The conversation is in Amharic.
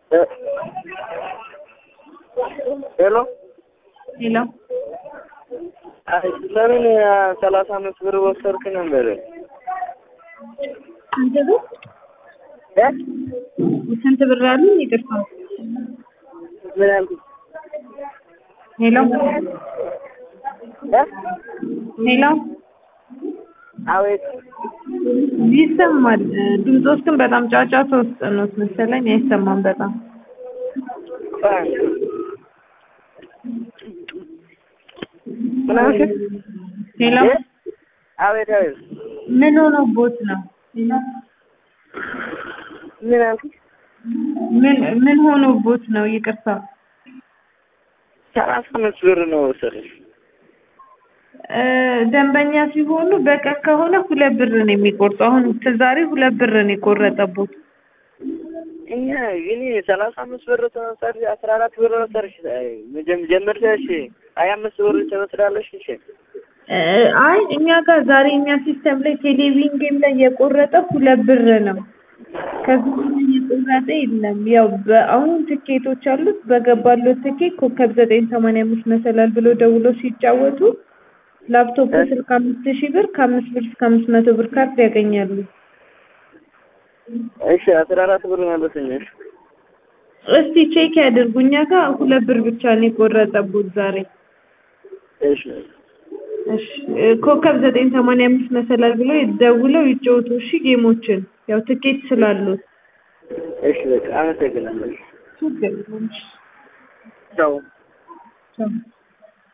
ሄሎ ሄሎ አይ ለምን ሰላሳ አምስት ብር ወሰድክ ነበር? ስንት ብር እ ስንት ብር አሉ? ይቅርታ ምን ያልኩት? ሄሎ እ ሄሎ አቤት ይሰማል። ድምፆስ ግን በጣም ጫጫታ ውስጥ ነው መሰለኝ። አይሰማም በጣም ምን አልክ? ሄሎ እ አቤት አቤት ምን ሆኖቦት ነው? ሄሎ ምን አልክ? ምን ምን ሆኖቦት ነው? ይቅርታ ሰላሳ አምስት ብር ነው ወሰድክ። እ ደንበኛ ሲሆኑ በቀን ከሆነ ሁለት ብር ነው የሚቆርጠው። አሁን ዛሬ ሁለት ብር ነው የቆረጠቦት። እኛ ግን ሰላሳ አምስት ብር ተወሰድ አስራ አራት ብር ወሰድሽ። ጀምርሽ ሀያ አምስት ብር ትወስዳለሽ። እሺ እ አይ እኛ ጋር ዛሬ እኛ ሲስተም ላይ ቴሌቪዥን ጌም ላይ የቆረጠ ሁለት ብር ነው። ከዚህ በላይ የቆረጠ የለም። ያው በአሁን ትኬቶች አሉት። በገባለት ትኬት ኮከብ ዘጠኝ ሰማንያ አምስት መሰላል ብሎ ደውሎ ሲጫወቱ ላፕቶፕ ስልክ አምስት ሺህ ብር ከአምስት ብር እስከ አምስት መቶ ብር ካርድ ያገኛሉ። እሺ አስራ አራት ብር መለሰኝ። እሺ እስቲ ቼክ ያድርጉ። እኛ ጋር ሁለት ብር ብቻ ነው የቆረጠቦት ዛሬ። እሺ እሺ እ ኮከብ ዘጠኝ ሰማንያ አምስት መሰላል ብሎ ደውለው ይጫወቱ። እሺ ጌሞችን ያው ትኬት ስላሉት እሺ በቃ አመሰግናለሁ። ችግር የለም። እሺ ቻው ቻው